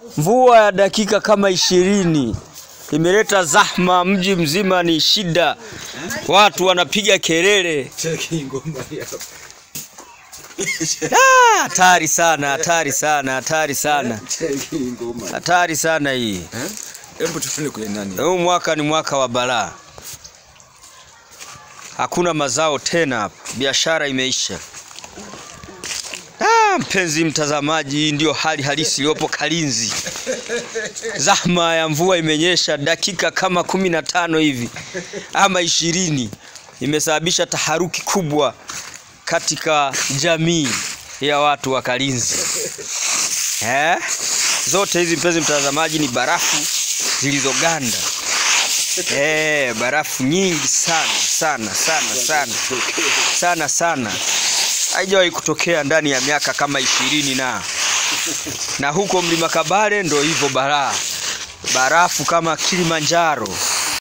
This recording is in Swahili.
Mvua ya dakika kama ishirini imeleta zahma, mji mzima ni shida, watu wanapiga kelele. Cheki ngoma hii hapa. Ah, Hatari sana, hatari sana, hatari sana, Cheki ngoma. hatari sana hii. Eh? Hebu tuone kwenye nani. Huu mwaka ni mwaka wa balaa, hakuna mazao tena hapa, biashara imeisha. Ah, mpenzi mtazamaji, hii ndio hali halisi iliyopo Kalinzi. Zahma ya mvua imenyesha dakika kama kumi na tano hivi ama ishirini, imesababisha taharuki kubwa katika jamii ya watu wa Kalinzi. Eh? Zote hizi mpenzi mtazamaji ni barafu zilizoganda. Eh, barafu nyingi sana sana sana sana sana sana, haijawahi kutokea ndani ya miaka kama ishirini na na huko mlima Kabale ndo hivyo balaa, barafu kama Kilimanjaro.